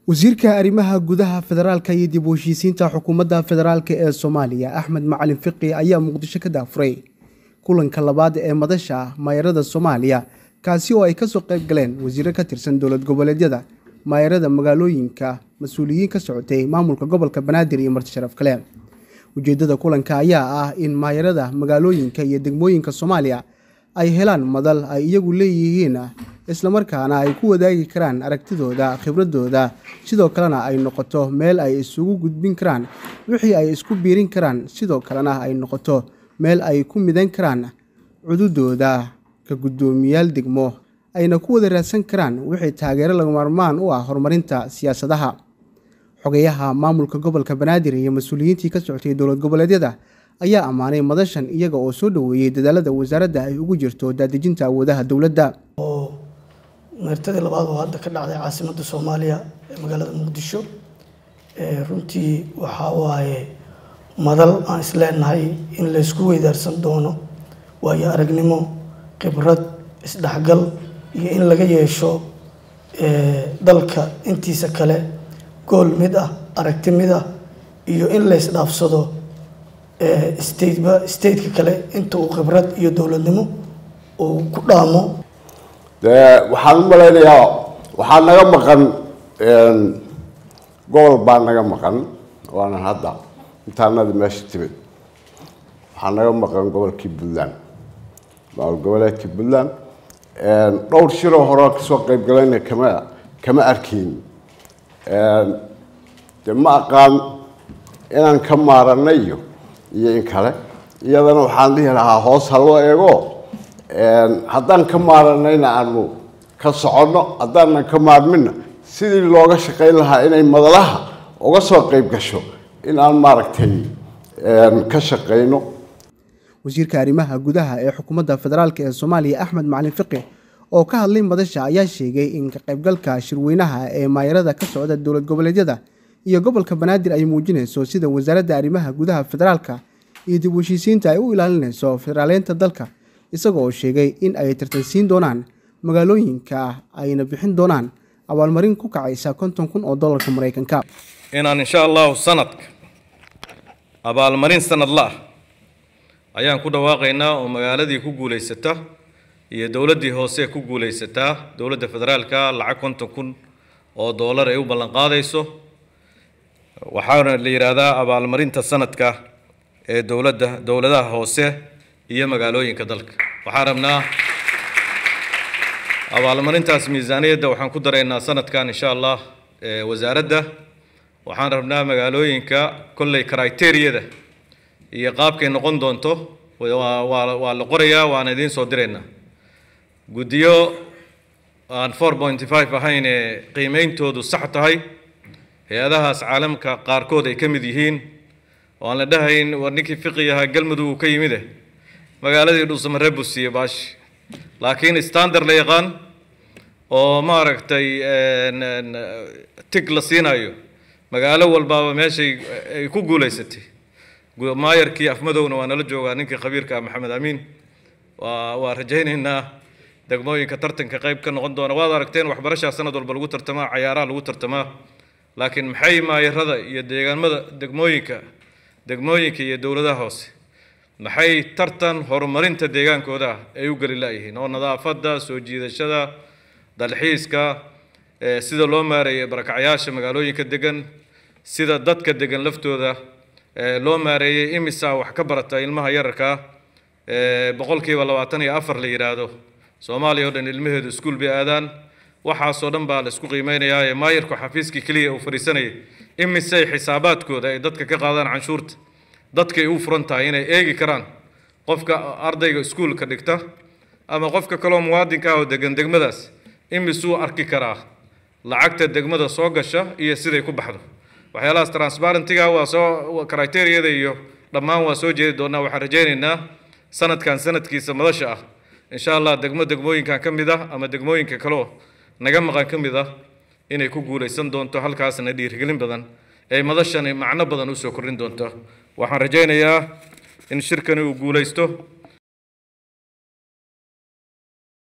wasiirka arrimaha gudaha federaalka iyo dib u heshiisiinta xukuumadda federaalk ee soomaaliya axmed macalin fiqi ayaa muqdisho ka daafuray kulanka labaad ee madasha maayarada soomaaliya kaasi oo ay kasoo qayb galeen wasiiro ka tirsan dowlad goboleedyada maayarada magaalooyinka mas-uuliyiin ka socotay maamulka gobolka banaadir iyo marti sharaf kale ujeedada kulanka ayaa ah in maayarada magaalooyinka iyo degmooyinka soomaaliya ay helaan madal ay iyagu leeyihiin islamarkaana ay ku wadaagi karaan aragtidooda khibradooda sidoo kalena ay noqoto meel ay isugu gudbin karaan wixii ay isku biirin karaan sidoo kalena ay noqoto meel ay ku midan karaan cududooda ka guddoomiyaal degmo ayna ku wada raadsan karaan wixii taageero lagamaarmaan u ah horumarinta siyaasadaha xogeyaha maamulka gobolka banaadir iyo mas-uuliyiintii ka socotay dowlad goboleedyada ayaa ammaanay madashan iyaga oo soo dhoweeyey dadaalada wasaaradda ay ugu jirto daadejinta awoodaha dowladda oo meertadii labaad oo hadda ka dhacday caasimadda soomaaliya ee magaalada muqdisho runtii waxaa waaye madal aan isleenahay in laysku weydaarsan doono waayo aragnimo khibrad isdhexgal iyo in laga yeesho dalka intiisa kale gool mid ah aragti mid ah iyo in laysdhaafsado stateba stateka kale inta uu khibrad iyo dowladnimo uu ku dhaamo dee waxaan u malaynayaa waxaa naga maqan gobol baa naga maqan waanan hadda intaanada meesha timid waxaa naga maqan gobolkii puntland maamul goboleedkii puntland dhowr shiroo hore kasoo qayb galayna kama kama arkayn de ma aqaan inaan ka maaranay iyo iyo in kale iyadana waxaan dhihi lahaa hoos ha loo eego haddaan ka maaranayna aanu ka soconno haddaanan ka maarminna sidii looga shaqayn lahaa inay madalaha uga soo qayb gasho in aan maaragtay ka shaqayno wasiirka arrimaha gudaha ee xukuumadda federaalk ee soomaaliya axmed macalin fiqi oo ka hadlay madasha ayaa sheegay in ka qaybgalka shirweynaha ee maayarada ka socda dowlad goboleedyada iyo gobolka banaadir ay muujinayso sida wasaaradda arrimaha gudaha federaalka iyo dib u heshiisiinta ay u ilaalinayso federaaleynta dalka isaga oo sheegay in ay tartansiin doonaan magaalooyinka ayna bixin doonaan abaalmarin ku kacaysa konton kun oo dollarka maraykanka inaan insha allahu sanadka abaalmarin sanadla ah ayaan ku dhawaaqaynaa oo magaaladii ku guulaysata iyo dowladdii hoose ku guulaysataa dowladda federaalka lacag konton kun oo dollar ay u ballan qaadayso waxaana la yidhaahdaa abaalmarinta sanadka ee dowladda dowladaha hoose iyo magaalooyinka dalka waxaan rabnaa abaalmarintaas miisaaniyadda waxaan ku daraynaa sanadkan insha allah wasaaradda waxaan rabnaa magaalooyinka kolley criteriyada iyo qaabkay noqon doonto waa la qorayaa waana idiin soo diraynaa guddiyo aan four pointy five ahayn ee qiimeyntoodu sax tahay hay-adahaas caalamka qaarkood ay ka mid yihiin oo aan la dhahayn war ninkii fiqi ahaa galmudug uu ka yimide magaaladii dhuusamaree buu siiyey baashi laakiin standard la yaqaan oo maaragtay tig la siinayo magaalo walbaaba meeshay ay ku guulaysatay maayarkii afmadowna waa nala joogaa ninkii khabiirka ah maxamed amiin waa waa rajaynaynaa degmooyinka tartanka qayb ka noqon doona waad aragteen waxbarashaa sanad walba lagu tartamaa cayaaraha lagu tartamaa laakiin maxay maayarada iyo deegaamada degmooyinka degmooyinka iyo dowladaha hoose maxay tartan horumarinta deegaankooda ay u geli laayihiin oo nadaafadda soo jiidashada dalxiiska sida loo maareeyay barakacyaasha magaalooyinka degan sida dadka degan laftooda loo maareeyey imisa wax ka barata ilmaha yararkaa boqolkiiba labaatan iyo afar la yidhaahdo soomaaliya oo dhan ilmaheedu iskuul bay aadaan waxaasoo dhan baa la isku qiimeynayaa ee maayarku xafiiskii keliya uu fadhiisanayay imisay xisaabaadkooda ay dadka ka qaadaan canshuurta dadkay u furan tahay inay eegi karaan qofka ardayga iskuulka dhigta ama qofka kaloo muwaadinka ah oo degan degmadaas imisuu arki karaa lacagta degmada soo gasha iyo siday ku baxdo waxyaalahaas transparentiga waa soo criteriyada iyo dhammaan waa soo jeedi doonaa waxaan rajaynaynaa sanadkan sanadkiisa madasha ah insha allah degmo degmooyinkan ka mid ah ama degmooyinka kaleo naga maqan ka mid ah inay ku guulaysan doonto halkaasna dhiirigelin badan ee madashani macno badan usoo kordhin doonto waxaan rajaynayaa in shirkani uu guulaysto